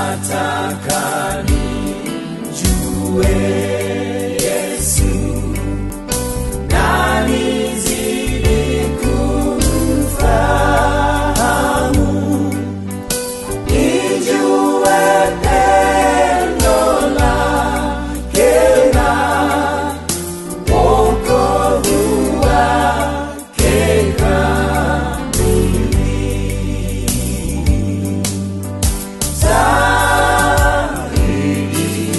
nataka nimjue Yesu na nizidi kumfahamu, nijue pendo lake na wokovu wake kamili. Zaidi,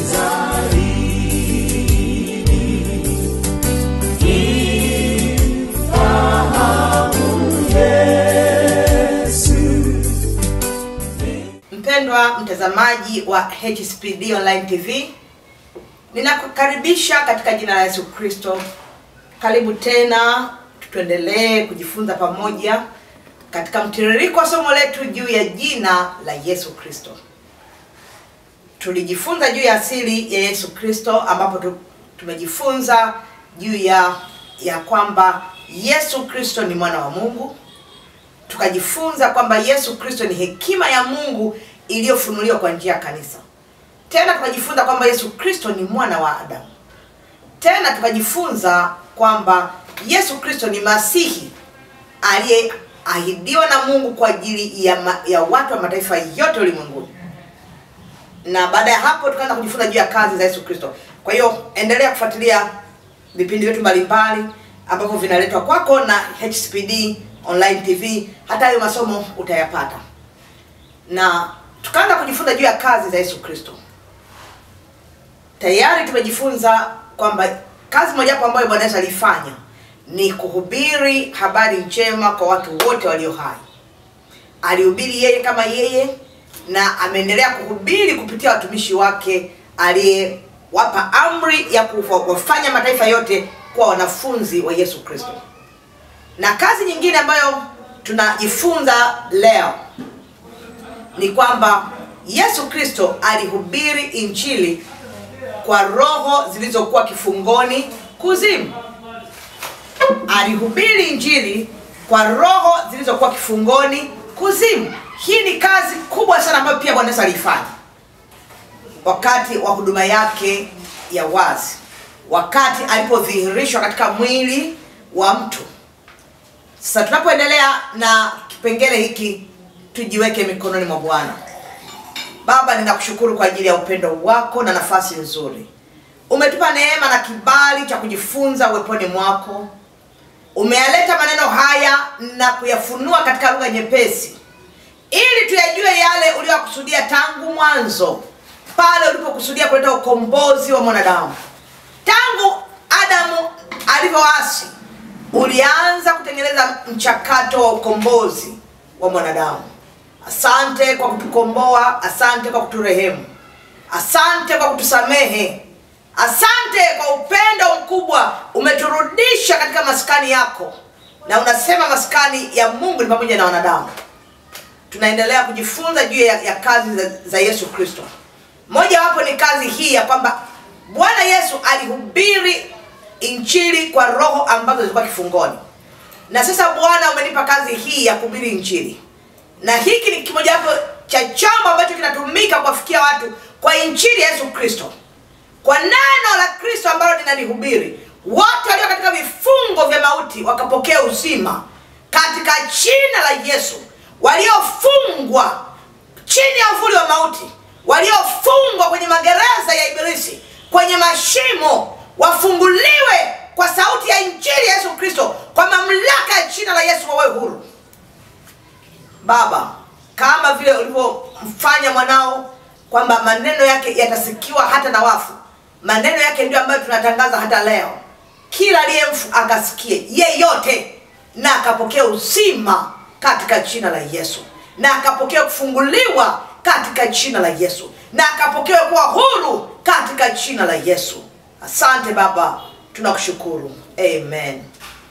zaidi, nimfahamu Yesu. Mpendwa mtazamaji wa HSPD Online TV, ninakukaribisha katika jina la Yesu Kristo. Karibu tena, tuendelee kujifunza pamoja katika mtiririko wa somo letu juu ya jina la Yesu Kristo. Tulijifunza juu ya asili ya Yesu Kristo, ambapo tu- tumejifunza juu ya ya kwamba Yesu Kristo ni mwana wa Mungu tukajifunza kwamba Yesu Kristo ni hekima ya Mungu iliyofunuliwa kwa njia ya kanisa. Tena tukajifunza kwamba Yesu Kristo ni mwana wa Adamu. Tena tukajifunza kwamba Yesu Kristo ni Masihi aliyeahidiwa na Mungu kwa ajili ya, ma, ya watu wa mataifa yote ulimwenguni. Na baada ya hapo tukaanza kujifunza juu ya kazi za Yesu Kristo. Kwa hiyo endelea kufuatilia vipindi vyetu mbalimbali ambavyo vinaletwa kwako na HSPD Online TV. Hata hayo masomo utayapata, na tukaanza kujifunza juu ya kazi za Yesu Kristo. Tayari tumejifunza kwamba kazi mojawapo ambayo Bwana Yesu alifanya ni kuhubiri habari njema kwa watu wote walio hai. Alihubiri yeye kama yeye, na ameendelea kuhubiri kupitia watumishi wake aliyewapa amri ya kuwafanya mataifa yote kuwa wanafunzi wa Yesu Kristo. Na kazi nyingine ambayo tunajifunza leo ni kwamba Yesu Kristo alihubiri injili kwa roho zilizokuwa kifungoni kuzimu. Alihubiri injili kwa roho zilizokuwa kifungoni kuzimu. Hii ni kazi kubwa sana ambayo pia Bwana Yesu aliifanya wakati wa huduma yake ya wazi, wakati alipodhihirishwa katika mwili wa mtu. Sasa tunapoendelea na kipengele hiki, tujiweke mikononi mwa Bwana. Baba, ninakushukuru kwa ajili ya upendo wako na nafasi nzuri. Umetupa neema na kibali cha kujifunza uweponi mwako. Umeyaleta maneno haya na kuyafunua katika lugha nyepesi, ili tuyajue yale uliyokusudia tangu mwanzo, pale ulipokusudia kuleta ukombozi wa mwanadamu. Tangu Adamu alivyoasi, ulianza kutengeneza mchakato wa ukombozi wa mwanadamu. Asante kwa kutukomboa, asante kwa kuturehemu, asante kwa kutusamehe, asante kwa upendo mkubwa. Umeturudisha katika maskani yako, na unasema maskani ya Mungu ni pamoja na wanadamu. Tunaendelea kujifunza juu ya, ya kazi za, za Yesu Kristo. Mojawapo ni kazi hii ya kwamba Bwana Yesu alihubiri injili kwa roho ambazo zilikuwa kifungoni, na sasa Bwana umenipa kazi hii ya kuhubiri injili na hiki ni kimojawapo cha chombo ambacho kinatumika kuwafikia watu kwa injili ya Yesu Kristo, kwa neno la Kristo ambalo ninalihubiri. Wote walio katika vifungo vya mauti wakapokea uzima katika jina la Yesu. Waliofungwa chini ya uvuli wa mauti, waliofungwa kwenye magereza ya Ibilisi, kwenye mashimo, wafunguliwe kwa sauti ya injili ya Yesu Kristo, kwa mamlaka ya jina la Yesu, wawe huru. Baba, kama vile ulivyomfanya mwanao kwamba maneno yake yatasikiwa hata na wafu, maneno yake ndio ambayo tunatangaza hata leo. Kila aliyemfu akasikie yeyote, na akapokea uzima katika jina la Yesu, na akapokea kufunguliwa katika jina la Yesu, na akapokea kuwa huru katika jina la Yesu. Asante Baba, tunakushukuru. Amen.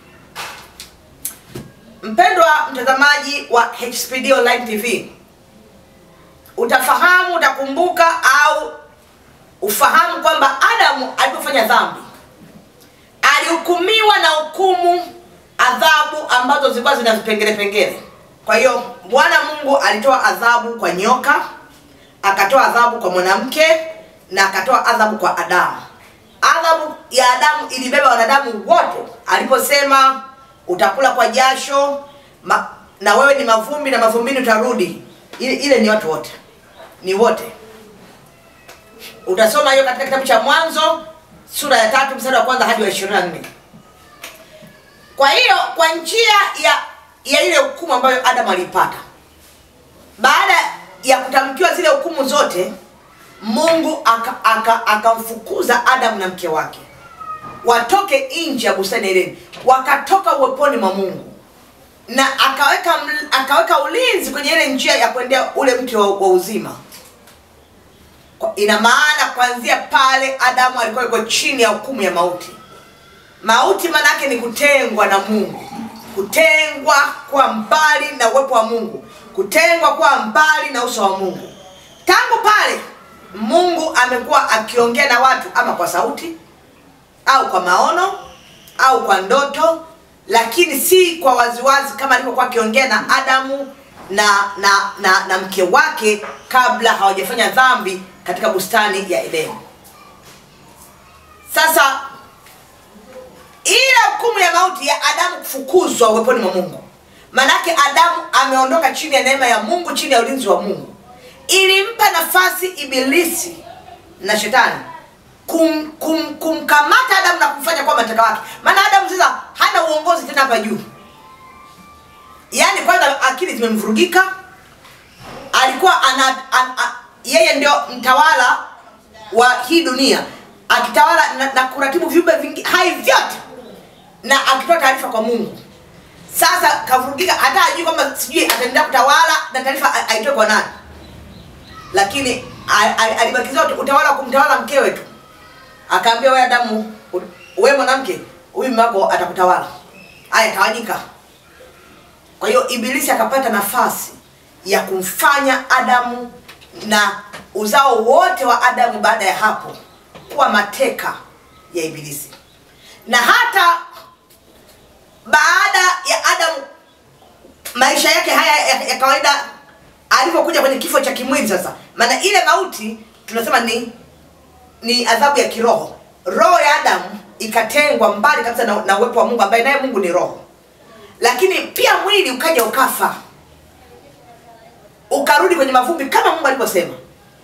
Mpendwa mtazamaji wa HSPD Online TV, utafahamu utakumbuka au ufahamu kwamba Adamu alipofanya dhambi alihukumiwa na hukumu adhabu ambazo zilikuwa zina vipengele pengele. Kwa hiyo Bwana Mungu alitoa adhabu kwa nyoka, akatoa akatoa adhabu kwa mwanamke na akatoa adhabu kwa adamu adhabu ya adamu ilibeba wanadamu wote aliposema utakula kwa jasho ma, na wewe ni mavumbi na mavumbini utarudi ile, ile ni watu wote ni wote utasoma hiyo katika kitabu cha mwanzo sura ya tatu mstari wa kwanza hadi wa ishirini na nne kwa hiyo kwa njia ya ya ile hukumu ambayo adamu aliipata baada ya kutamkiwa zile hukumu zote mungu akamfukuza aka, akamfukuza adamu na mke wake watoke nje ya bustani ya edeni wakatoka uweponi mwa mungu na akaweka ml- akaweka ulinzi kwenye ile njia ya kuendea ule mti wa, wa uzima Kwa- ina maana kuanzia pale adamu alikuwa yuko chini ya hukumu ya mauti mauti maana yake ni kutengwa na mungu kutengwa kwa mbali na uwepo wa mungu kutengwa kwa mbali na uso wa mungu tangu pale mungu amekuwa akiongea na watu ama kwa sauti au kwa maono au kwa ndoto lakini si kwa waziwazi kama alivyokuwa akiongea na adamu na na, na na mke wake kabla hawajafanya dhambi katika bustani ya edeni sasa ile hukumu ya mauti ya adamu kufukuzwa uweponi mwa mungu maanake adamu ameondoka chini ya neema ya mungu chini ya ulinzi wa mungu ilimpa nafasi ibilisi na shetani kum, kum, kumkamata adamu na kumfanya kuwa mateka wake maana adamu sasa hana uongozi tena hapa juu yaani kwanza akili zimemvurugika alikuwa ana, an, a, yeye ndio mtawala wa hii dunia akitawala na, na kuratibu viumbe vingi hai vyote na akitoa taarifa kwa mungu sasa kavurugika hata ajui kwamba sijui ataendelea kutawala na taarifa a- aitoe kwa nani lakini a- a- alibakiza ut- utawala wa kumtawala mkewe tu akaambia we adamu u- we mwanamke huyu mume wako atakutawala aya tawanyika kwa hiyo ibilisi akapata nafasi ya kumfanya adamu na uzao wote wa adamu baada ya hapo kuwa mateka ya ibilisi na hata baada ya adamu maisha yake haya ya, ya kawaida alivyokuja kwenye kifo cha kimwili sasa maana ile mauti tunasema ni ni adhabu ya kiroho roho ya adamu ikatengwa mbali kabisa na, na uwepo wa mungu ambaye naye mungu ni roho lakini pia mwili ukaja ukafa ukarudi kwenye mavumbi kama mungu alivyosema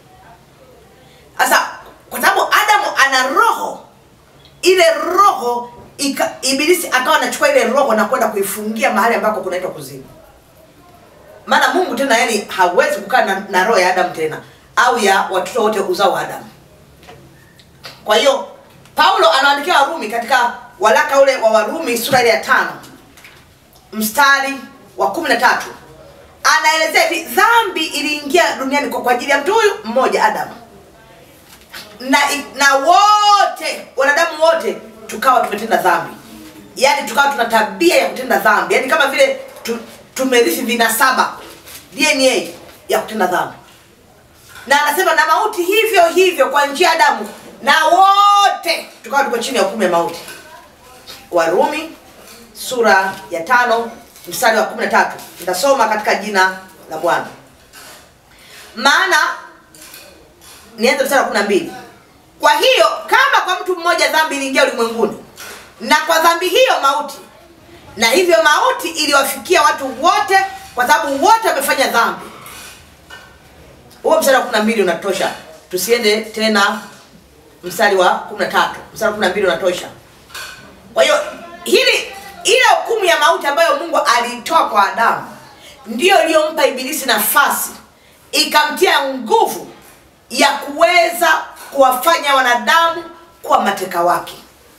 sasa kwa sababu adamu ana roho ile roho ika, ibilisi akawa anachukua ile roho na kwenda kuifungia mahali ambako kunaitwa kuzimu maana mungu tena yani hawezi kukaa na, na roho ya adamu tena au ya watoto wote uzao wa adamu kwa hiyo paulo anaandikia warumi katika walaka ule wa warumi sura ile ya tano mstari wa kumi na tatu anaelezea hivi dhambi iliingia duniani kwa kwa ajili ya mtu huyu mmoja adamu na, na wote wanadamu wote tukawa tumetenda dhambi yaani tukawa tuna tabia ya kutenda dhambi yaani kama vile tu, tumerithi vinasaba dna ya kutenda dhambi na anasema na mauti hivyo hivyo kwa njia ya adamu na wote tukawa tuko chini ya hukumu ya mauti warumi sura ya tano mstari wa kumi na tatu nitasoma katika jina la bwana maana nianze mstari wa kumi na mbili kwa hiyo kama kwa mtu mmoja dhambi iliingia ulimwenguni na kwa dhambi hiyo mauti na hivyo mauti iliwafikia watu wote kwa sababu wote wamefanya dhambi huo mstari wa kumi na mbili unatosha tusiende tena mstari wa kumi na tatu mstari wa kumi na mbili unatosha kwa hiyo hili ile hukumu ya mauti ambayo mungu aliitoa kwa adamu ndiyo iliyompa ibilisi nafasi ikamtia nguvu ya kuweza kuwafanya wanadamu kuwa mateka wake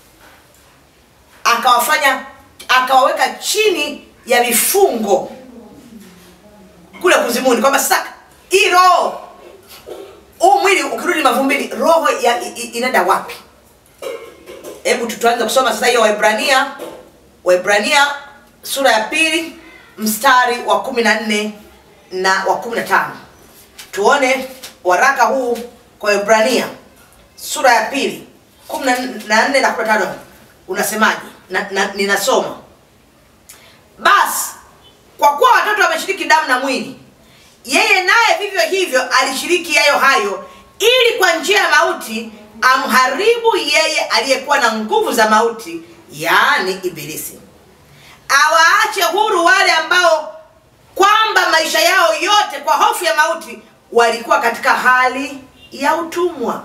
akawafanya akawaweka chini ya vifungo kule kuzimuni kwamba sasa hii roho huu mwili ukirudi mavumbini roho ya, i- i- inaenda wapi hebu tu- tuanze kusoma sasa hiyo waibrania waibrania sura ya pili mstari wa kumi na nne na wa kumi na tano tuone waraka huu kwa waibrania sura ya pili kumi na nne na kumi na tano unasemaje na, na, ninasoma basi kwa kuwa watoto wameshiriki damu na mwili yeye naye vivyo hivyo alishiriki yayo hayo ili kwa njia ya mauti amharibu yeye aliyekuwa na nguvu za mauti yaani ibilisi awaache huru wale ambao kwamba maisha yao yote kwa hofu ya mauti walikuwa katika hali ya utumwa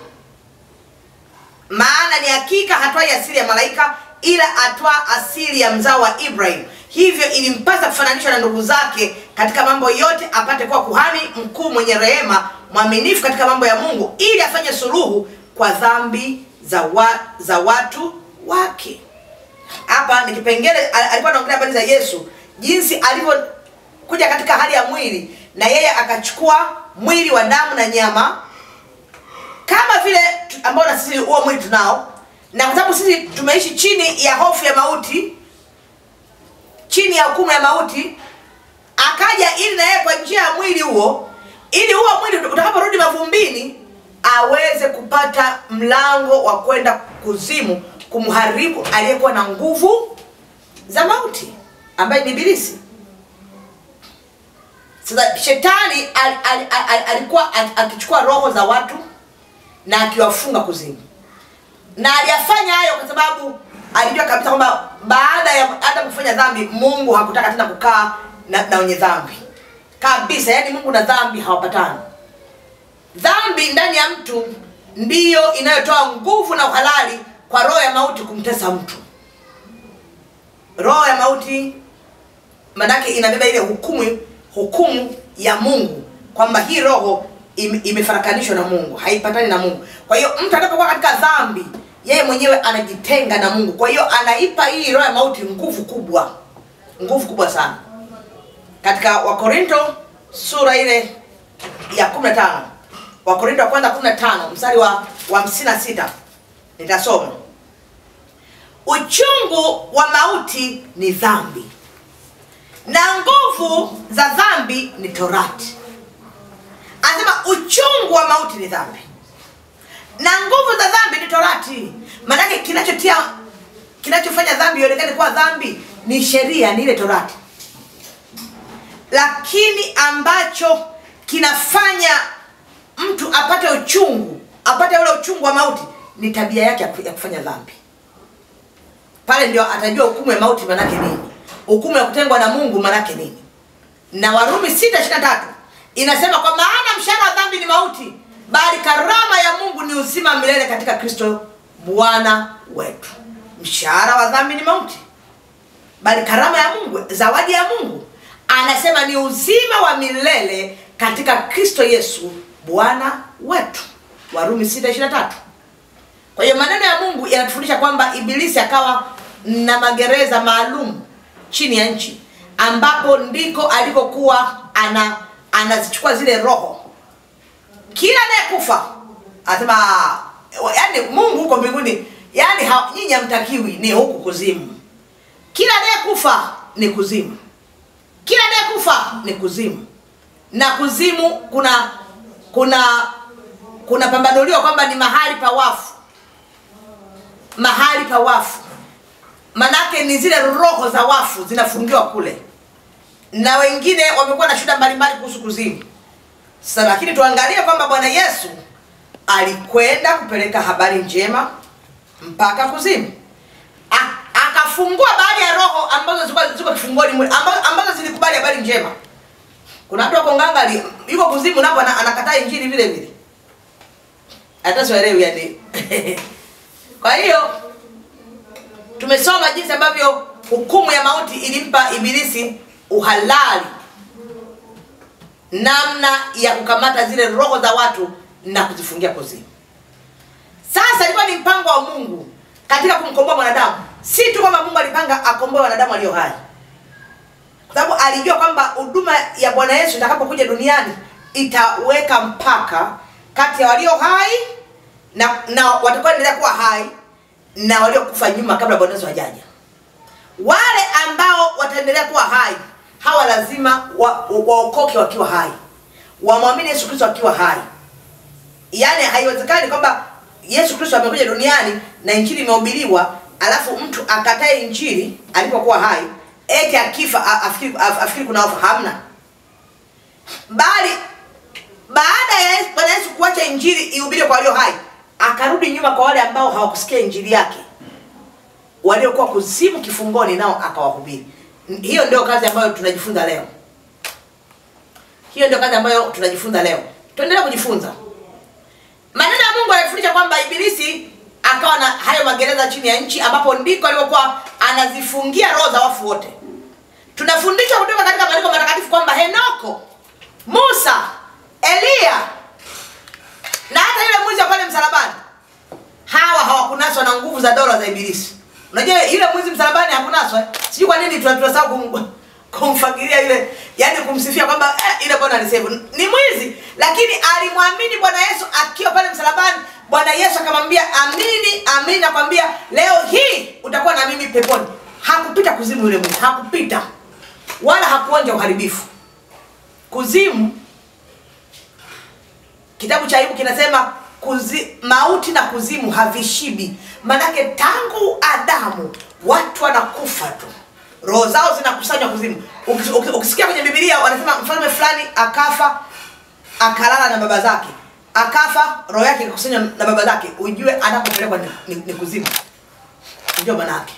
maana ni hakika hatwai asili ya malaika ila atwa asili ya mzao wa ibrahim hivyo ilimpasa kufananishwa na ndugu zake katika mambo yote apate kuwa kuhani mkuu mwenye rehema mwaminifu katika mambo ya mungu ili afanye suluhu kwa dhambi za, wa, za watu wake hapa ni kipengele al- alikuwa anaongelea habari za yesu jinsi alivyokuja katika hali ya mwili na yeye akachukua mwili wa damu na nyama kama vile tu- ambao na sisi huo mwili tunao na kwa sababu sisi tumeishi chini ya hofu ya mauti chini ya hukumu ya mauti akaja ili na yeye kwa njia ya mwili huo ili huo mwili utakaporudi mavumbini aweze kupata mlango wa kwenda kuzimu kumharibu aliyekuwa na nguvu za mauti ambaye ni ibilisi sasa shetani al, al, al, al, alikuwa al- akichukua roho za watu na akiwafunga kuzimu na aliyafanya hayo kwa sababu alijua kabisa kwamba baada ya Adamu kufanya dhambi mungu hakutaka tena kukaa na, na wenye dhambi kabisa yaani mungu na dhambi hawapatani dhambi ndani ya mtu ndiyo inayotoa nguvu na uhalali kwa roho ya mauti kumtesa mtu roho ya mauti manake inabeba ile hukumu hukumu ya mungu kwamba hii roho ime- imefarakanishwa na mungu haipatani na mungu kwa hiyo mtu anapokuwa katika dhambi yeye mwenyewe anajitenga na mungu kwa hiyo anaipa hii roho ya mauti nguvu kubwa nguvu kubwa sana katika wakorinto sura ile ya 15 wakorinto wa kwanza 15 mstari wa wa 56 nitasoma uchungu wa mauti ni dhambi na nguvu za dhambi ni torati anasema uchungu wa mauti ni dhambi na nguvu za dhambi ni torati maanake kinachotia kinachofanya dhambi ionekane kuwa dhambi ni sheria ni ile torati lakini ambacho kinafanya mtu apate uchungu apate ule uchungu wa mauti ni tabia yake ya ku- ya kufanya dhambi pale ndio atajua hukumu ya mauti manake nini hukumu ya kutengwa na mungu manake nini na warumi sita ishiri tatu inasema kwa maana mshahara wa dhambi ni mauti bali karama ya mungu ni uzima wa milele katika kristo bwana wetu mshahara wa dhambi ni mauti bali karama ya mungu zawadi ya mungu anasema ni uzima wa milele katika kristo yesu bwana wetu warumi 6:23 kwa hiyo maneno ya mungu yanatufundisha kwamba ibilisi akawa na magereza maalum chini ya nchi ambapo ndiko alikokuwa ana anazichukua zile roho kila anayekufa anasema yani mungu huko mbinguni yani ha- nyinyi hamtakiwi ni huku kuzimu kila anayekufa ni kuzimu kila anayekufa ni kuzimu na kuzimu kuna kuna kuna pambanuliwa kwamba ni mahali pa wafu mahali pa wafu manake ni zile roho za wafu zinafungiwa kule na wengine wamekuwa na shida mbalimbali kuhusu kuzimu sasa lakini tuangalie kwamba bwana yesu alikwenda kupeleka habari njema mpaka kuzimu A- akafungua baadhi ya roho ambazo zilikuwa ziko kifungoni mule ambazo, ambazo zilikubali habari njema kuna watu wako ngangali yuko kuzimu napo ana- anakataa injili vile vile hata siwaelewi yani kwa hiyo tumesoma jinsi ambavyo hukumu ya mauti ilimpa ibilisi uhalali namna ya kukamata zile roho za watu na kuzifungia kuzimu sasa ilikuwa ni mpango wa mungu katika kumkomboa mwanadamu si tu kwamba mungu alipanga akomboe wanadamu walio hai kwa sababu alijua kwamba huduma ya bwana yesu itakapokuja duniani itaweka mpaka kati ya walio hai na, na watakaoendelea kuwa hai na waliokufa nyuma kabla bwana yesu hajaja wale ambao wataendelea kuwa hai hawa lazima waokoke wa waokoke wakiwa hai wamwamini yesu kristo wakiwa hai yaani haiwezekani kwamba yesu kristo amekuja duniani na injili imehubiriwa alafu mtu akatae injili alipokuwa hai eti akifa a- afikiri, af- afikiri kuna ofa hamna bali baada ya Yesu- bwana yesu kuacha injili ihubiri kwa walio hai akarudi nyuma kwa wale ambao hawakusikia injili yake waliokuwa kuzimu kifungoni nao akawahubiri N- hiyo ndio kazi ambayo tunajifunza leo hiyo ndio kazi ambayo tunajifunza leo tuendelee kujifunza maneno ya mungu yanafundisha kwamba ibilisi akawa na hayo magereza chini ya nchi ambapo ndiko alivyokuwa anazifungia roho za wafu wote tunafundishwa kutoka katika maandiko matakatifu kwamba henoko musa eliya na hata yule mwizi wa pale msalabani hawa hawakunaswa na nguvu za dola za ibilisi unajua yule mwizi msalabani hakunaswa eh? sijui kwa nini tuna- tunasahau kum, kumfagilia yule yani kumsifia kwamba eh, ile bwana alisema ni mwizi lakini alimwamini bwana yesu akiwa pale msalabani bwana yesu akamwambia amini amini nakwambia leo hii utakuwa na mimi peponi hakupita kuzimu yule mwizi hakupita wala hakuonja uharibifu kuzimu kitabu cha ayubu kinasema kuzi, mauti na kuzimu havishibi manake tangu adamu watu wanakufa tu roho zao zinakusanywa kuzimu Ukis- uki- ukisikia kwenye bibilia wanasema mfalme fulani akafa akalala na baba zake akafa roho yake ikakusanywa na baba zake ujue anapopelekwa ni, ni, ni kuzimu ndio manake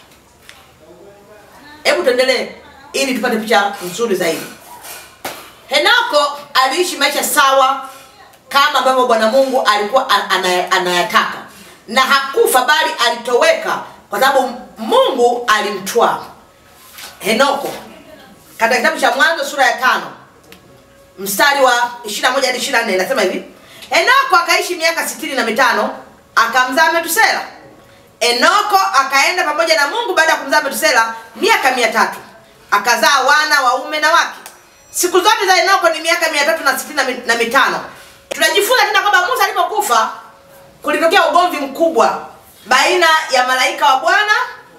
hebu tuendelee ili tupate picha nzuri zaidi henoko aliishi maisha sawa kama ambavyo bwana mungu alikuwa an- ana- anayataka na hakufa bali alitoweka kwa sababu mungu alimtwaa henoko katika kitabu cha mwanzo sura ya tano mstari wa 21 hadi 24 inasema hivi henoko akaishi miaka sitini na mitano akamzaa metusela enoko akaenda pamoja na mungu baada ya kumzaa metusela miaka mia tatu akazaa wana waume na wake siku zote za enoko ni miaka mia tatu na sitini na mi- na mitano tunajifunza tena kwamba musa alipokufa kulitokea ugomvi mkubwa baina ya malaika wa bwana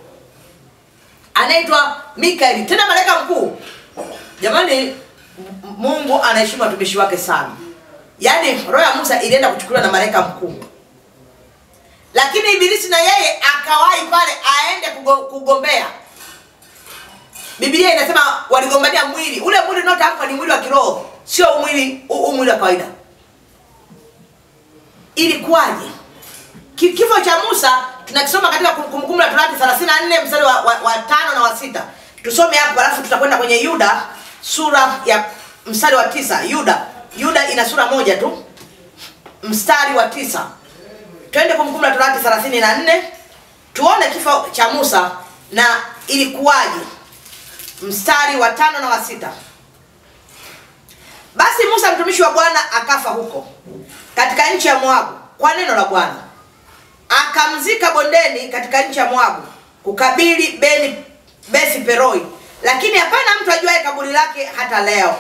anaitwa mikaeli tena malaika mkuu jamani M- mungu anaheshimu watumishi wake sana yaani roho ya musa ilienda kuchukuliwa na malaika mkuu lakini ibilisi na yeye akawahi pale aende kugo- kugombea biblia inasema waligombania mwili ule mwili unaotamkwa ni mwili wa kiroho sio mwili huu huu mwili wa kawaida ilikuwaje Ki- kifo cha musa tunakisoma katika Kum- kumbukumbu la torati 34 mstari wa, wa, wa tano na wa sita tusome hapo alafu tutakwenda kwenye yuda sura ya mstari wa tisa yuda yuda ina sura moja tu mstari wa tisa twende kumbukumbu la torati 34 tuone kifo cha musa na ilikuwaje mstari wa tano na wa sita basi musa mtumishi wa bwana akafa huko katika nchi ya moabu kwa neno la bwana akamzika bondeni katika nchi ya moabu kukabili beni besi peroi lakini hapana mtu ajuaye kaburi lake hata leo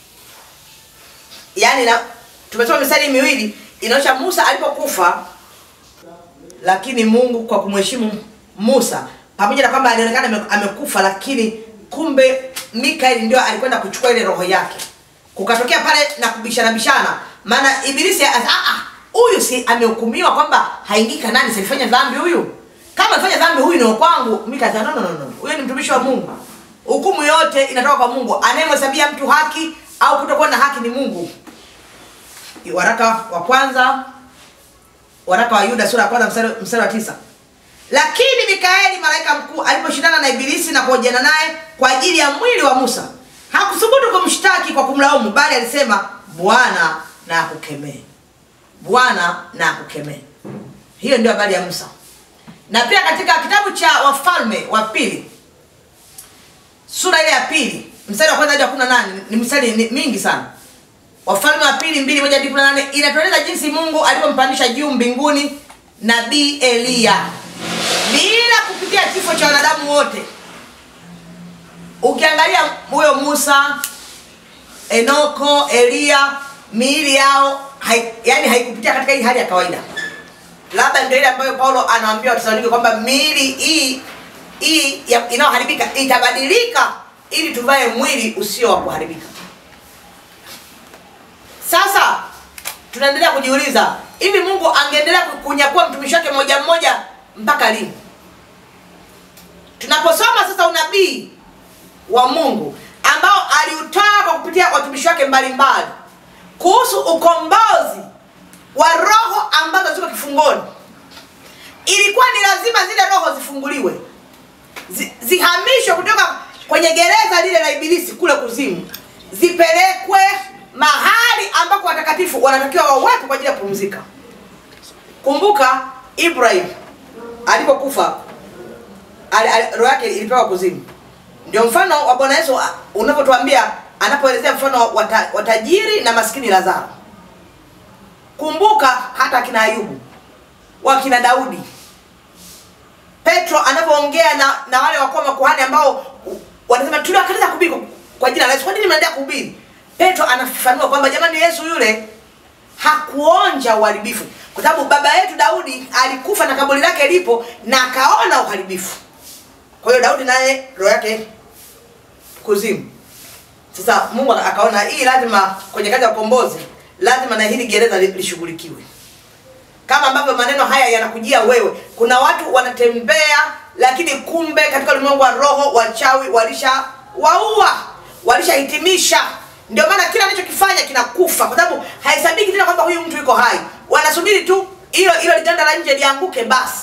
yaani na tumesoma mistari miwili inaonyesha musa alipokufa lakini mungu kwa kumheshimu musa pamoja na kwamba alionekana ame- amekufa lakini kumbe mikaeli ndio alikwenda kuchukua ile roho yake kukatokea pale na kubishana bishana maana ibilisi ah, ah, huyu si amehukumiwa kwamba haingii kanani silifanya dhambi huyu kama alifanya dhambi huyu ni wa kwangu mika akasema, no, no, no, no. huyu ni mtumishi wa mungu hukumu yote inatoka kwa mungu anayemhesabia mtu haki au kutokuwa na haki ni mungu waraka wa kwanza waraka wa yuda sura ya kwanza mstari, mstari wa tisa lakini mikaeli malaika mkuu aliposhindana na ibilisi na kuhojiana naye kwa ajili ya mwili wa musa hakuthubutu kumshtaki kwa kumlaumu bali alisema bwana na akukemee bwana na akukemee hiyo ndio habari ya musa na pia katika kitabu cha wafalme wa pili sura ile ya pili mstari wa kwanza hadi wa kumi na nane ni mstari ni- mingi sana wafalme wa pili mbili moja hadi kumi na nane inatueleza jinsi mungu alivyompandisha juu mbinguni nabii eliya bila kupitia kifo cha wanadamu wote ukiangalia huyo musa enoko eliya miili yao hai, yani haikupitia katika hii hali ya kawaida labda ndio ile ambayo paulo anaambia watesalonike kwamba miili hii hii ya- inayoharibika itabadilika ili tuvae mwili usio wa kuharibika sasa tunaendelea kujiuliza hivi mungu angeendelea ku- kunyakua mtumishi wake mmoja mmoja mpaka lini tunaposoma sasa unabii wa mungu ambao aliutoa kwa kupitia watumishi wake mbalimbali kuhusu ukombozi wa roho ambazo ziko kifungoni ilikuwa ni lazima zile roho zifunguliwe zi, zihamishwe kutoka kwenye gereza lile la ibilisi kule kuzimu zipelekwe mahali ambako watakatifu wanatakiwa wawepo kwa ajili ya kupumzika kumbuka ibrahim alipokufa ali- ali- roho yake ilipewa kuzimu ndio mfano wa bwana yesu a- unavyotuambia anapoelezea mfano wa ta- wa tajiri na maskini lazaro kumbuka hata akina ayubu wakina daudi petro anapoongea na, na wale wakuwa makuhani ambao wanasema tuliwakataza kuhubiri kwa- kwa jina la yesu kwa nini mnaendelea kuhubiri petro anafafanua kwamba jamani yesu yule hakuonja uharibifu kwa sababu baba yetu daudi alikufa na kaburi lake lipo na akaona uharibifu kwa hiyo daudi naye roho yake kuzimu sasa mungu akaona hii lazima kwenye kazi ya ukombozi lazima na hili gereza li- lishughulikiwe kama ambavyo maneno haya yanakujia wewe kuna watu wanatembea lakini kumbe katika ulimwengu wa roho wachawi walisha waua walishahitimisha ndio maana kila anachokifanya kinakufa kwa sababu haisabiki tena kwamba huyu mtu yuko hai wanasubiri tu hilo hilo liganda la nje lianguke basi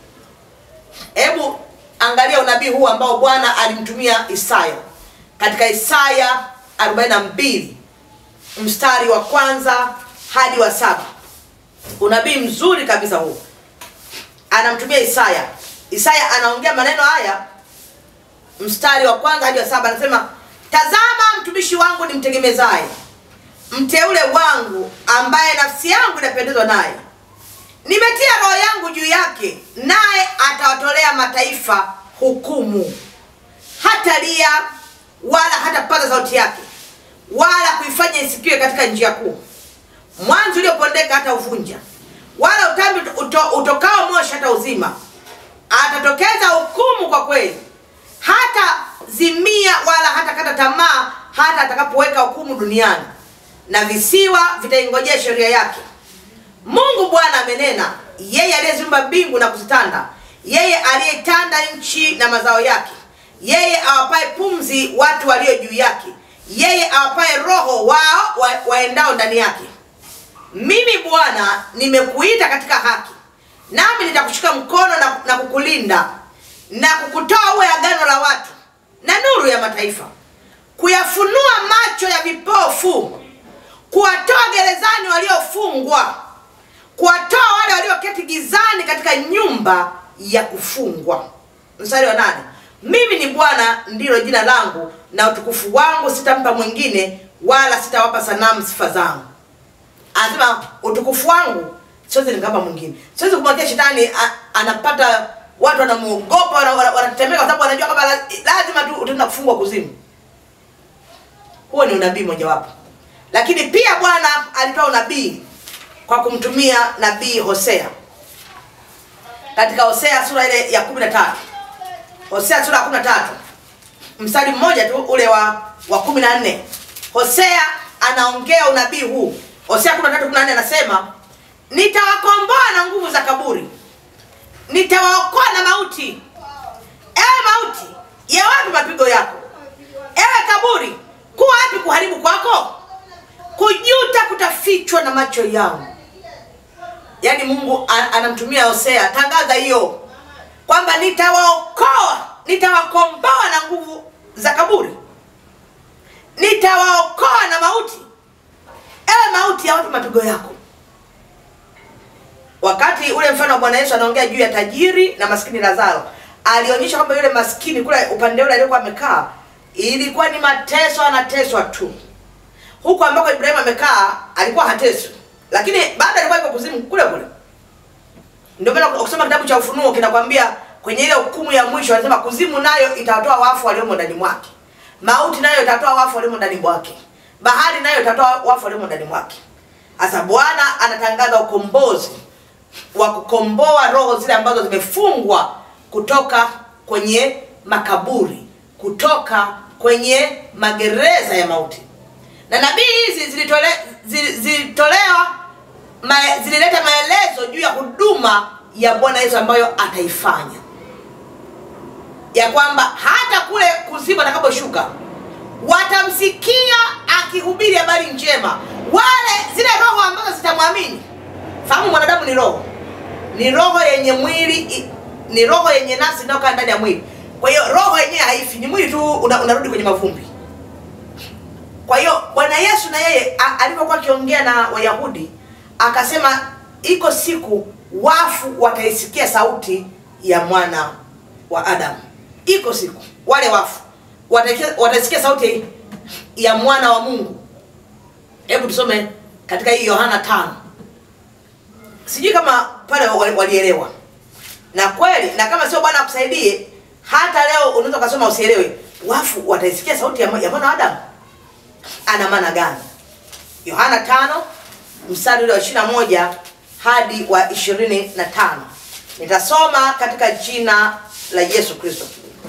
hebu angalia unabii huu ambao bwana alimtumia isaya katika isaya 42 mstari wa kwanza hadi wa saba unabii mzuri kabisa huu anamtumia isaya isaya anaongea maneno haya mstari wa kwanza hadi wa saba anasema tazama mtumishi wangu nimtegemezaye mteule wangu ambaye nafsi yangu inapendezwa naye nimetia roho yangu juu yake naye atawatolea mataifa hukumu hata lia wala hatapaza sauti yake wala kuifanya isikiwe katika njia kuu mwanzi uliopondeka hata uvunja wala utambi uto, utokao moshi hata uzima atatokeza hukumu kwa kweli hata zimia wala hata kata tamaa hata atakapoweka hukumu duniani na visiwa vitaingojea sheria yake mungu bwana amenena yeye aliyeziumba mbingu na kuzitanda yeye aliyeitanda nchi na mazao yake yeye awapaye pumzi watu walio juu yake yeye awapaye roho wao wa, waendao ndani yake mimi bwana nimekuita katika haki nami nitakushika mkono na, na kukulinda na kukutoa uwe agano la watu na nuru ya mataifa kuyafunua macho ya vipofu kuwatoa gerezani waliofungwa kuwatoa wale walioketi gizani katika nyumba ya kufungwa mstari wa nane mimi ni bwana ndilo jina langu na utukufu wangu sitampa mwingine wala sitawapa sanamu sifa zangu anasema utukufu wangu siwezi nikapa mwingine siwezi kumwachia shetani a- anapata watu wanamuogopa wana- wana- wanatetemeka kwa sababu wanajua kwamba la- lazima tu utaenda kufungwa kuzimu huo ni unabii mojawapo lakini pia bwana alitoa unabii kwa kumtumia nabii hosea katika hosea sura ile ya kumi na tatu hosea sura ya kumi na tatu mstari mmoja tu ule wa wa kumi na nne hosea anaongea unabii huu hosea kumi na tatu kumi na nne anasema nitawakomboa na nguvu za kaburi nitawaokoa na mauti ewe mauti ya wapi mapigo yako ewe kaburi kuwa wapi kuharibu kwako kujuta kutafichwa na macho yangu yaani mungu a- anamtumia hosea tangaza hiyo kwamba nitawaokoa nitawakomboa na nguvu za kaburi nitawaokoa na mauti ewe mauti ya wapi mapigo yako wakati ule mfano wa bwana yesu anaongea juu ya tajiri na maskini lazaro alionyesha kwamba yule maskini kule upande ule aliokuwa amekaa ilikuwa ni mateso anateswa tu huku ambako ibrahimu amekaa alikuwa hateswi lakini baada alikuwa iko kuzimu kule kule ndio maana ukisoma kitabu cha ufunuo kinakwambia kwenye ile hukumu ya mwisho anasema kuzimu nayo itawatoa wafu waliomo ndani mwake mauti nayo itatoa wafu waliomo ndani mwake bahari nayo itatoa wafu waliomo ndani mwake sasa bwana anatangaza ukombozi wa kukomboa roho zile ambazo zimefungwa kutoka kwenye makaburi kutoka kwenye magereza ya mauti na nabii hizi zilitole, zil- zilitolewa ma, zilileta maelezo juu ya huduma ya bwana yesu ambayo ataifanya ya kwamba hata kule kuzimu atakaposhuka watamsikia akihubiri habari njema wale zile roho ambazo zitamwamini fahamu mwanadamu ni roho ni roho yenye mwili i- ni roho yenye nafsi inayokaa ndani ya mwili kwa hiyo roho yenyewe haifi ni mwili tu una, unarudi kwenye mavumbi kwa hiyo bwana yesu na yeye a- alivyokuwa akiongea na wayahudi akasema iko siku wafu wataisikia sauti ya mwana wa adamu iko siku wale wafu wataisikia- wataisikia sauti ya mwana wa mungu hebu tusome katika hii yohana tano sijui kama pale wali- walielewa na kweli na kama sio bwana akusaidie hata leo unaweza ukasoma usielewe wafu wataisikia sauti ya mwa- ya mwana wa adamu ana maana gani yohana tano mstari ule wa ishiri na moja hadi wa ishirini na tano nitasoma katika jina la yesu kristo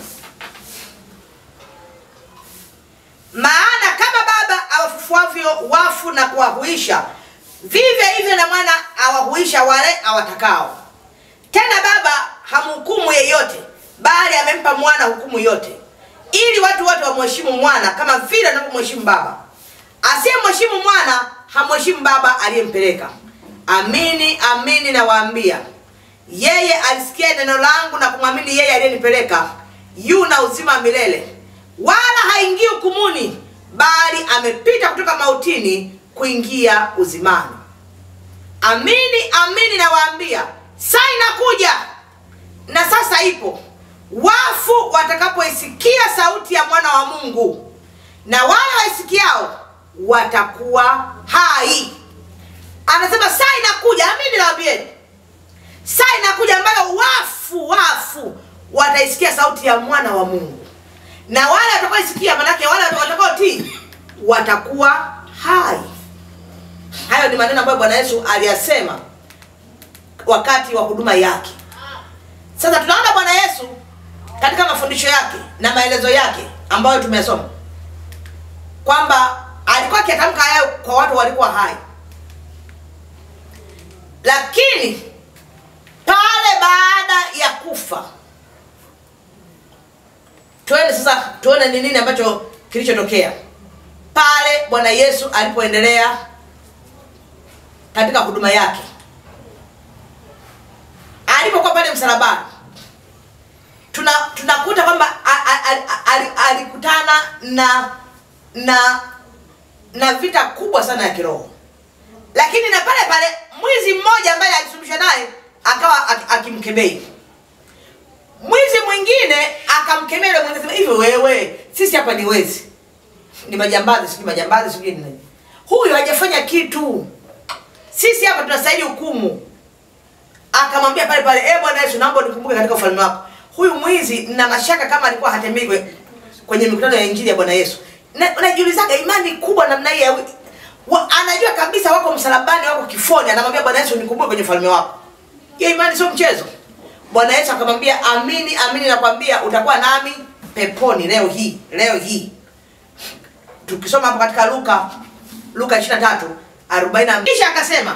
maana kama baba awafufuavyo wafu na kuwahuisha vivyo hivyo na mwana awahuisha wale awatakao tena baba hamhukumu yeyote bali amempa mwana hukumu yote ili watu wote wamheshimu mwana kama vile anavyomheshimu baba asiyemheshimu mwana hamheshimu baba aliyempeleka amini amini nawaambia yeye alisikia neno langu na kumwamini yeye aliyenipeleka yu na uzima wa milele wala haingii hukumuni bali amepita kutoka mautini kuingia uzimani amini amini nawaambia saa inakuja na sasa ipo wafu watakapoisikia sauti ya mwana wa mungu na wale waisikiao watakuwa hai anasema saa inakuja amini nawambieni saa inakuja ambayo wafu wafu wataisikia sauti ya mwana wa mungu na wale watakaoisikia manake wale watakaotii watakuwa hai hayo ni maneno ambayo bwana yesu aliyasema wakati wa huduma yake sasa tunaona bwana yesu katika mafundisho yake na maelezo yake ambayo tumesoma kwamba alikuwa akiatamka hayo kwa watu walikuwa hai lakini pale baada ya kufa tuende sasa tuone ni nini ambacho kilichotokea pale bwana yesu alipoendelea katika huduma yake alipokuwa pale msalabani tuna tunakuta kwamba a- a- a- a- ali- alikutana na na na vita kubwa sana ya kiroho lakini na pale pale mwizi mmoja ambaye alisuluhisha naye akawa ak- akimkebei mwizi mwingine akamkemea yule mwingine sema hivyo wewe sisi hapa ni wezi ni majambazi sijui majambazi sijui ni nini huyu hajafanya kitu sisi hapa tunastahili hukumu akamwambia pale pale e bwana yesu naomba unikumbuke katika ufalme wako huyu mwizi na mashaka kama alikuwa hatembei kwe- kwenye mikutano ya injili ya bwana yesu Na- unajiulizaga imani kubwa namna hii ya wi- wa, anajua kabisa wako msalabani wako kifoni anamwambia bwana yesu nikumbuke kwenye ufalme wako hiyo imani sio mchezo bwana yesu akamwambia amini amini nakwambia utakuwa nami peponi leo hii leo hii tukisoma hapo katika luka luka 23 40 kisha akasema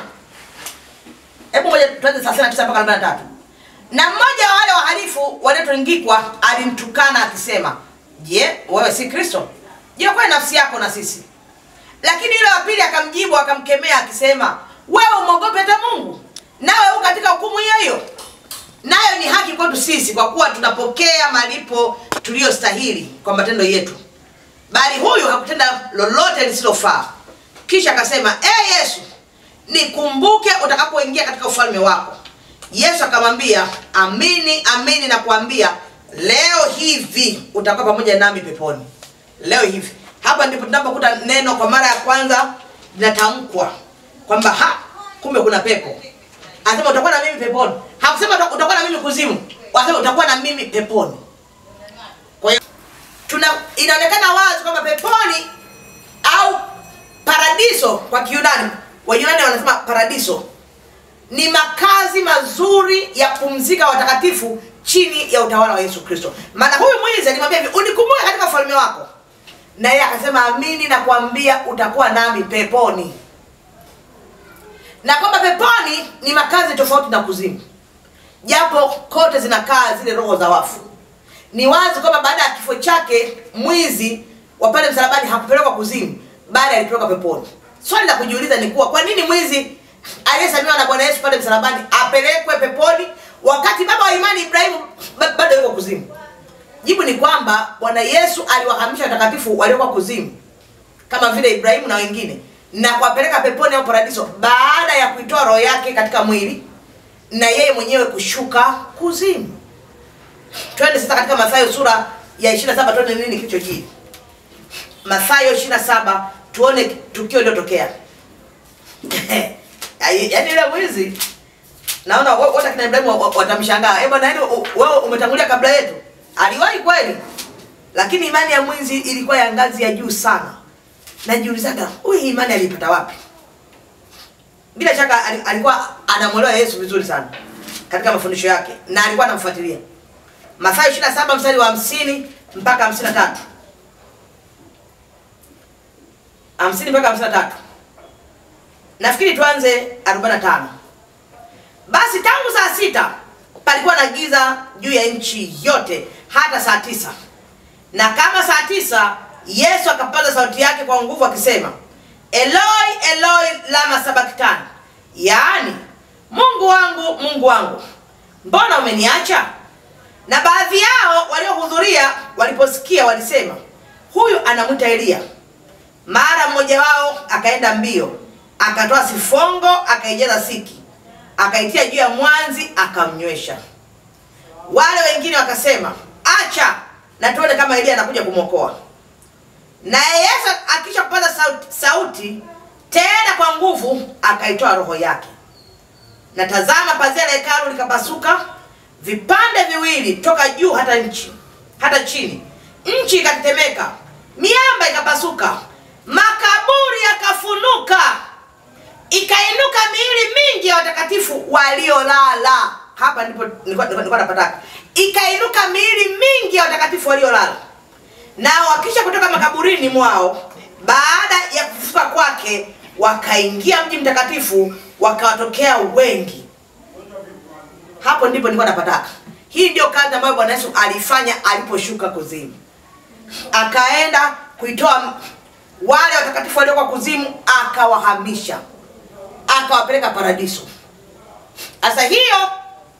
hebu moja tuanze 39 mpaka 43 na mmoja wa wale wahalifu waliotungikwa alimtukana akisema je wewe si kristo jiokoe nafsi yako na sisi lakini yule wa pili akamjibu akamkemea akisema wewe umwogope hata mungu nawe u katika hukumu hiyo hiyo nayo ni haki kwetu sisi kwa kuwa tunapokea malipo tuliyostahili kwa matendo yetu bali huyu hakutenda lolote lisilofaa kisha akasema e yesu nikumbuke utakapoingia katika ufalme wako yesu akamwambia amini amini na kuambia leo hivi utakuwa pamoja nami peponi leo hivi hapa ndipo tunapokuta neno kwa mara ya kwanza linatamkwa kwamba ha kumbe kuna pepo anasema utakuwa na mimi peponi hakusema uta- utakuwa na mimi kuzimu anasema utakuwa na mimi peponi kwa hiyo tuna inaonekana wazi kwamba peponi au paradiso kwa kiunani wayunani wanasema paradiso ni makazi mazuri ya kupumzika watakatifu chini ya utawala wa yesu kristo maana huyu mwizi alimwambia hivi unikumbuke katika ufalme wako na yeye akasema amini na kuambia utakuwa nami peponi na kwamba peponi ni makazi tofauti na kuzimu japo kote zinakaa zile roho za wafu ni wazi kwamba baada ya kifo chake mwizi wa pale msalabani hakupelekwa kuzimu bali alipelekwa peponi swali la kujiuliza ni kuwa kwa nini mwizi aliyesamehewa na bwana yesu pale msalabani apelekwe peponi wakati baba wa imani ibrahimu ba- bado yuko kuzimu jibu ni kwamba bwana yesu aliwahamisha watakatifu waliokuwa kuzimu kama vile ibrahimu na wengine na kuwapeleka peponi au paradiso baada ya kuitoa roho yake katika mwili na yeye mwenyewe kushuka kuzimu twende sasa katika mathayo sura ya 27 tuone nini kilichojiri mathayo 27 tuone tukio lilotokea yaani yule mwizi naona wo- wote akina ibrahimu wa- wa- watamshangaa eh bwana yaani u- wewe umetangulia kabla yetu aliwahi kweli lakini imani ya mwizi ilikuwa ya ngazi ya juu sana najiulizaga huyu hii imani aliipata wapi bila shaka ali- alikuwa anamwelewa yesu vizuri sana katika mafundisho yake na alikuwa anamfuatilia mathayo 27 mstari wa 50 mpaka 53 50 mpaka 53 nafikiri tuanze 45 basi tangu saa sita palikuwa na giza juu ya nchi yote hata saa tisa na kama saa tisa yesu akapaza sauti yake kwa nguvu akisema eloi eloi lama sabaktani yaani mungu wangu mungu wangu mbona umeniacha na baadhi yao waliohudhuria waliposikia walisema huyu anamwita eliya mara mmoja wao akaenda mbio akatoa sifongo akaijaza siki akaitia juu ya mwanzi akamnywesha wale wengine wakasema acha na tuone kama eliya anakuja kumwokoa naye yesu akisha kupata sauti, sauti tena kwa nguvu akaitoa roho yake na tazama pazia la hekalu likapasuka vipande viwili toka juu hata nchi hata chini nchi ikatetemeka miamba ikapasuka makaburi yakafunuka ikainuka miili mingi ya watakatifu waliolala hapa ndipo nilikuwa nilikuwa- nilikuwa napataka ikainuka miili mingi ya watakatifu waliolala nao wakisha kutoka makaburini mwao baada ya kufufuka kwake wakaingia mji mtakatifu wakawatokea wengi hapo ndipo nilikuwa napataka hii ndio kazi ambayo bwana yesu alifanya aliposhuka kuzimu akaenda kuitoa wale watakatifu waliokuwa kuzimu akawahamisha akawapeleka paradiso sasa hiyo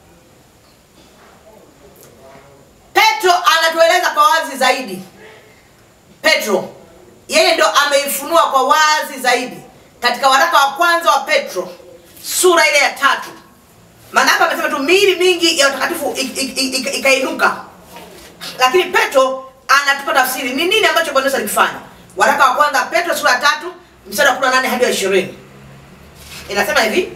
petro anatueleza kwa wazi zaidi petro yeye ndo ameifunua kwa wazi zaidi katika waraka wa kwanza wa petro sura ile ya tatu maana hapa amesema tu miili mingi ya watakatifu ik- ik- ik- ik- ikainuka lakini petro anatupa tafsiri ni nini ambacho bwana yesu alikifanya waraka wa kwanza petro sura ya tatu mstari wa 18 hadi wa ishirini inasema hivi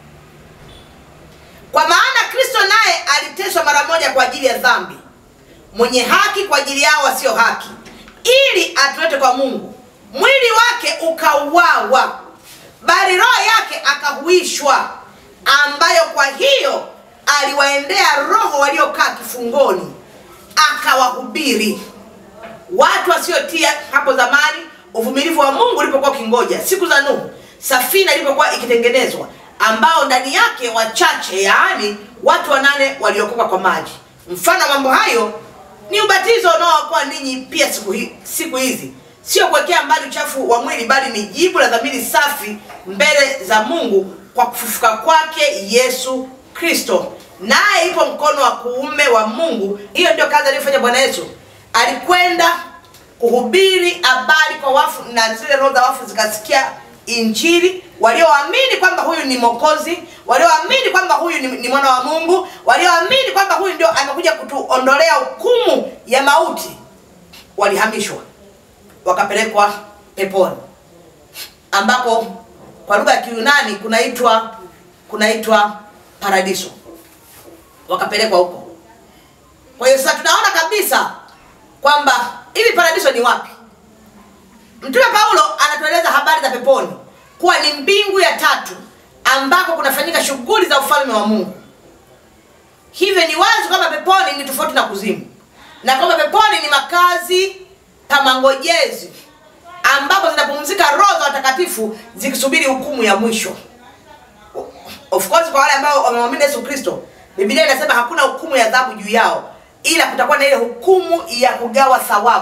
kwa maana kristo naye aliteswa mara moja kwa ajili ya dhambi mwenye haki kwa ajili yao wasio haki ili atulete kwa mungu mwili wake ukauawa bali roho yake akahuishwa ambayo kwa hiyo aliwaendea roho waliokaa kifungoni akawahubiri watu wasiotia hapo zamani uvumilivu wa mungu ulipokuwa ukingoja siku za nuhu safina ilipokuwa ikitengenezwa ambao ndani yake wachache yaani watu wanane waliokoka kwa maji mfano wa mambo hayo ni ubatizo unaowakoa ninyi pia siku, hi, siku hizi sio kuwekea mbali uchafu wa mwili bali ni jibu la dhamiri safi mbele za mungu kwa kufufuka kwake yesu kristo naye ipo mkono wa kuume wa mungu hiyo ndio kazi aliyofanya bwana yesu alikwenda kuhubiri habari kwa wafu na zile roho za wafu zikasikia injili walioamini kwamba huyu ni mokozi walioamini kwamba huyu ni, ni mwana wa mungu walioamini kwamba huyu ndio amekuja kutuondolea hukumu ya mauti walihamishwa wakapelekwa peponi ambapo kwa lugha ya kiunani kunaitwa kunaitwa paradiso wakapelekwa huko kwa hiyo sasa tunaona kabisa kwamba hivi paradiso ni wapi mtume paulo anatueleza habari za peponi kuwa ni mbingu ya tatu ambako kunafanyika shughuli za ufalme wa mungu hivyo ni wazi kwamba peponi ni tofauti na kuzimu na kwamba peponi ni makazi pamangojezi ambapo zinapumzika roho za watakatifu zikisubiri hukumu ya mwisho of course kwa wale ambao wamemwamini yesu kristo biblia inasema hakuna hukumu ya adhabu juu yao ila kutakuwa na ile hukumu ya kugawa thawabu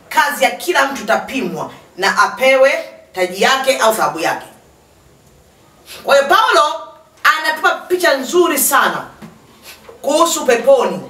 kazi ya kila mtu itapimwa na apewe taji yake au thawabu yake kwa hiyo paulo anatupa picha nzuri sana kuhusu peponi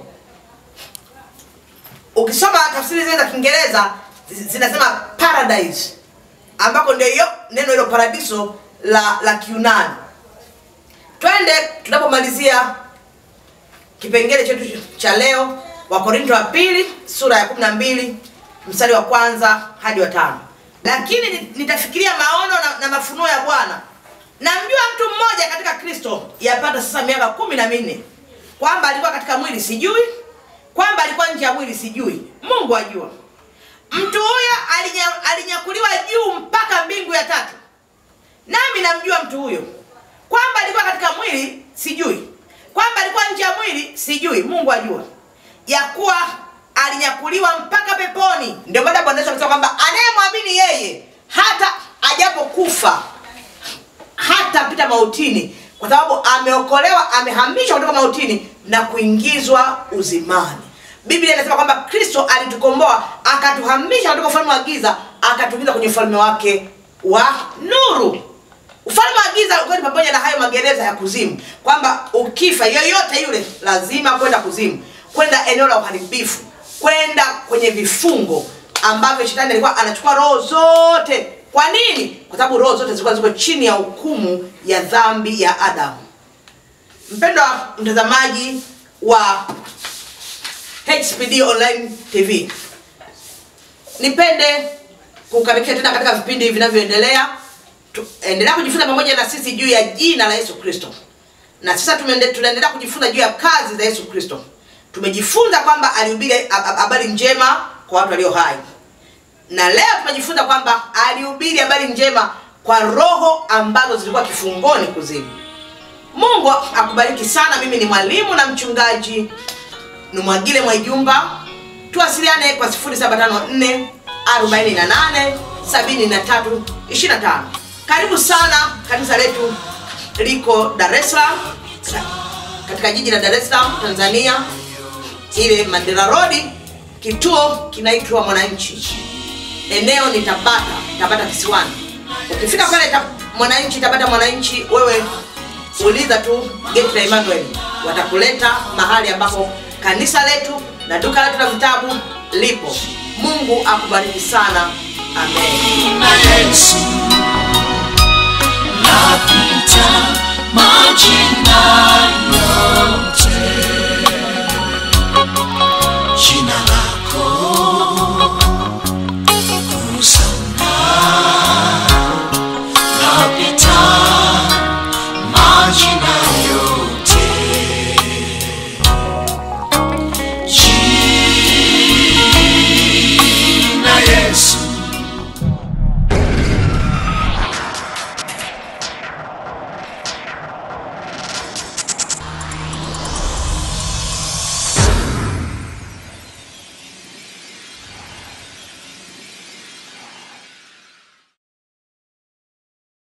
ukisoma tafsiri zile za kiingereza zi- zinasema paradise ambako ndio hiyo neno hilo paradiso la la kiunani twende tunapomalizia kipengele chetu cha leo wakorinto wa pili sura ya 12 mstari wa kwanza hadi wa tano lakini ni- nitafikiria maono na, na mafunuo ya bwana namjua mtu mmoja katika kristo yapata sasa miaka kumi na minne kwamba alikuwa katika mwili sijui kwamba alikuwa nje ya mwili sijui mungu ajua mtu huyo alinya, alinyakuliwa juu mpaka mbingu ya tatu nami namjua mtu huyo kwamba alikuwa katika mwili sijui kwamba alikuwa nje ya mwili sijui mungu ajua ya kuwa alinyakuliwa mpaka peponi ndio baada bwana yesu akasema kwamba anayemwamini yeye hata ajapokufa hatapita mautini kwa sababu ameokolewa amehamishwa kutoka mautini na kuingizwa uzimani biblia inasema kwamba kristo alitukomboa akatuhamisha kutoka ufalme wa giza akatuingiza kwenye ufalme wake wa nuru ufalme wa giza ukiwa ni pamoja na hayo magereza ya kuzimu kwamba ukifa yoyote yule lazima kwenda kuzimu kwenda eneo la uharibifu kwenda kwenye vifungo ambavyo shetani alikuwa anachukua roho zote kwa nini kwa sababu roho zote zilikuwa ziko chini ya hukumu ya dhambi ya adamu mpendwa mtazamaji wa hpd online tv nipende kukaribisha tena katika vipindi vinavyoendelea Tu- endelea kujifunza pamoja na sisi juu ya jina la yesu kristo na sasa tumeende- tunaendelea kujifunza juu ya kazi za yesu kristo tumejifunza kwamba alihubiri hab- hab- habari njema kwa watu walio hai na leo tumejifunza kwamba alihubiri habari njema kwa roho ambazo zilikuwa kifungoni kuzimu mungu akubariki sana mimi ni mwalimu na mchungaji numwagile mwaijumba tuwasiliane kwa 0754 48 73 25 karibu sana kanisa letu liko dar es salaam katika jiji la dar es salaam tanzania ile mandela rodi kituo kinaitwa mwananchi eneo ni tabata tabata kisiwani ukifika pale ta, mwananchi tabata mwananchi wewe uliza tu geti la emmanuel watakuleta mahali ambapo kanisa letu na duka letu la vitabu lipo mungu akubariki sana amen na Yesu napita maji